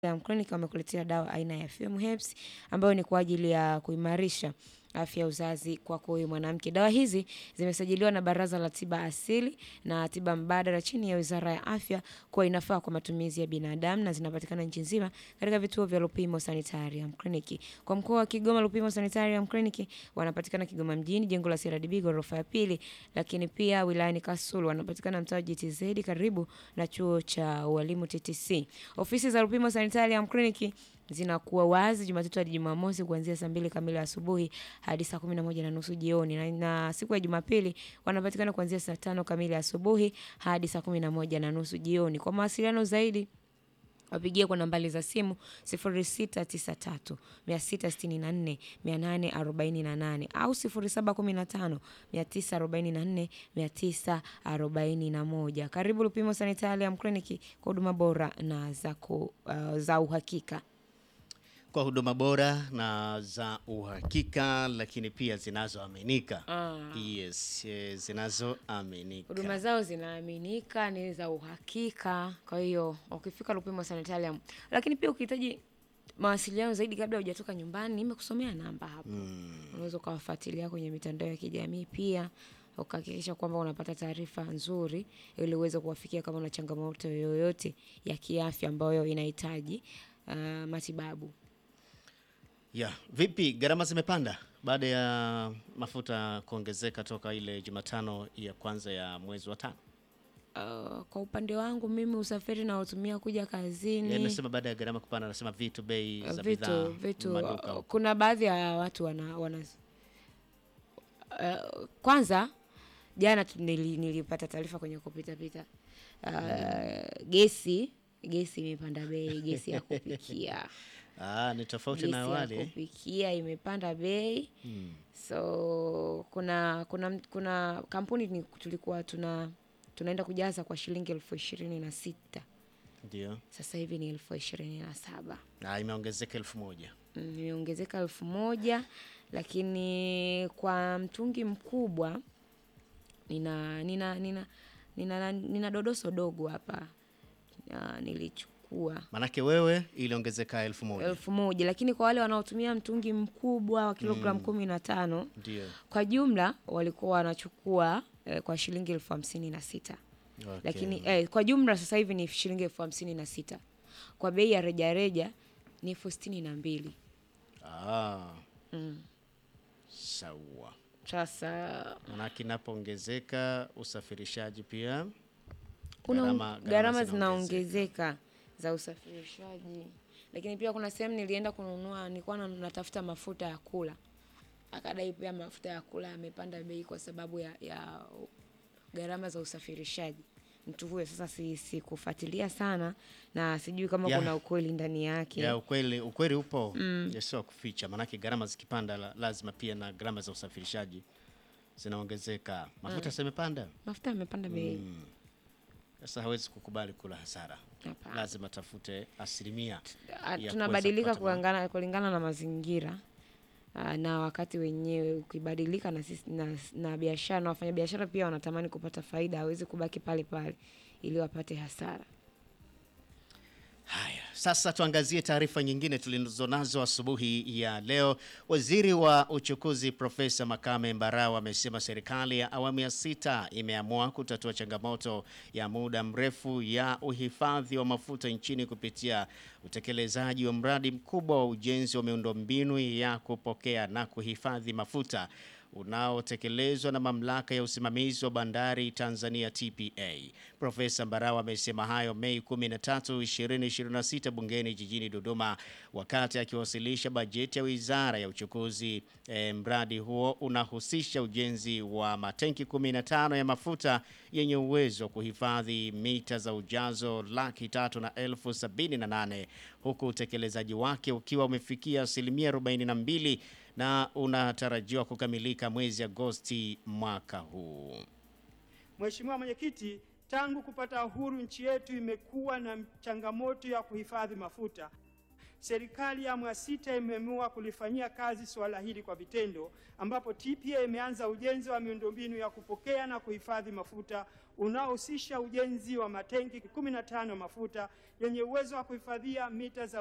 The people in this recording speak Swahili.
Clinic wamekuletea dawa aina ya Fume Herbs ambayo ni kwa ajili ya kuimarisha afya ya uzazi kwako wewe mwanamke. Dawa hizi zimesajiliwa na Baraza la Tiba Asili na Tiba Mbadala chini ya Wizara ya Afya kuwa inafaa kwa matumizi ya binadamu na zinapatikana nchi nzima katika vituo vya Lupimo Sanitarium Clinic. Kwa mkoa wa Kigoma, Lupimo Sanitarium Clinic wanapatikana Kigoma mjini, jengo la CRDB ghorofa ya pili, lakini pia wilayani Kasulu wanapatikana mtaa wa GTZ karibu na chuo cha ualimu TTC. Ofisi za Lupimo Sanitarium Clinic zinakuwa wazi Jumatatu hadi Jumamosi kuanzia saa mbili kamili asubuhi hadi saa kumi na moja na nusu jioni na, na siku ya Jumapili wanapatikana kuanzia saa tano kamili asubuhi hadi saa kumi na moja na nusu jioni. Kwa mawasiliano zaidi wapigie kwa nambari za simu 0693 664 848 au 0715 944 941. Karibu Lupimo Sanitarium Clinic kwa huduma bora na za, ku, uh, za uhakika. kwa huduma bora na za uhakika, lakini pia zinazoaminika. Yes, eh, zinazoaminika. Huduma zao zinaaminika, ni za uhakika. Kwa hiyo ukifika Lupimo Sanitarium, lakini pia ukihitaji mawasiliano zaidi kabla hujatoka nyumbani, nimekusomea namba hapo. Unaweza ukawafuatilia kwenye mitandao ya kijamii pia ukahakikisha kwamba unapata taarifa nzuri ili uweze kuwafikia kama una changamoto yoyote ya kiafya ambayo inahitaji uh, matibabu. Yeah. Vipi gharama zimepanda baada ya mafuta kuongezeka toka ile Jumatano ya kwanza ya mwezi wa tano? Uh, kwa upande wangu mimi usafiri naotumia kuja kazini Yaani nasema baada ya gharama kupanda, nasema vitu, bei za vitu bidhaa, vitu maduka uh, huko. kuna baadhi ya watu wana, wana uh, kwanza jana tu nili, nilipata taarifa kwenye kupita pita uh, gesi gesi imepanda bei gesi ya kupikia Ah, ni tofauti gesi na ya awali. eh? kupikia imepanda bei so kuna kuna kuna kampuni ni tulikuwa tuna tunaenda kujaza kwa shilingi elfu ishirini na sita Ndio. sasa hivi ni elfu ishirini na saba Na imeongezeka elfu moja. Mm, imeongezeka elfu moja lakini kwa mtungi mkubwa nina nina nina nina, nina dodoso dogo hapa Ah, nilichukua Manake wewe iliongezeka elfu moja. elfu moja lakini kwa wale wanaotumia mtungi mkubwa wa kilogramu kumi na tano Ndio. kwa jumla walikuwa wanachukua eh, kwa shilingi elfu hamsini na sita Okay. lakini eh, kwa jumla sasa hivi ni shilingi elfu hamsini na sita kwa bei ya rejareja ni elfu sitini na mbili Ah. Sawa. sasa Manake inapoongezeka usafirishaji pia kuna gharama- gharama zinaongezeka. zinaongezeka za usafirishaji, lakini pia kuna sehemu nilienda kununua, nilikuwa na- natafuta mafuta ya kula, akadai pia mafuta ya kula yamepanda bei kwa sababu ya, ya gharama za usafirishaji. Mtu huyo sasa si sikufuatilia sana na sijui kama Ya. kuna ukweli ndani yake. ya ukweli ukweli upo mm. sio kuficha, maanake gharama zikipanda la, lazima pia na gharama za usafirishaji zinaongezeka. Mafuta mm. semepanda Mafuta yamepanda bei. sasa, hawezi kukubali kula hasara, Hapana. lazima tafute asilimia Ah, ya kuweza tunabadilika kupata ma- kulingana, kulingana na mazingira ah, na wakati wenyewe ukibadilika na, sisi- na, na biashara na wafanyabiashara pia wanatamani kupata faida, hawezi kubaki pale pale ili wapate hasara. Haya, sasa tuangazie taarifa nyingine tulizonazo asubuhi ya leo. Waziri wa uchukuzi Profesa Makame Mbarawa amesema serikali ya awamu ya sita imeamua kutatua changamoto ya muda mrefu ya uhifadhi wa mafuta nchini kupitia utekelezaji wa mradi mkubwa wa ujenzi wa miundombinu ya kupokea na kuhifadhi mafuta unaotekelezwa na mamlaka ya usimamizi wa bandari Tanzania TPA. Profesa Mbarawa amesema hayo Mei 13, 2026 bungeni jijini Dodoma wakati akiwasilisha bajeti ya Wizara ya Uchukuzi. E, mradi huo unahusisha ujenzi wa matenki 15 ya mafuta yenye uwezo wa kuhifadhi mita za ujazo laki tatu na elfu sabini na nane huku utekelezaji wake ukiwa umefikia asilimia 42 na unatarajiwa kukamilika mwezi Agosti mwaka huu. Mheshimiwa Mwenyekiti, tangu kupata uhuru nchi yetu imekuwa na changamoto ya kuhifadhi mafuta. serikali ya awamu ya sita imeamua kulifanyia kazi suala hili kwa vitendo, ambapo TPA imeanza ujenzi wa miundombinu ya kupokea na kuhifadhi mafuta unaohusisha ujenzi wa matenki 15 mafuta yenye uwezo wa kuhifadhia mita za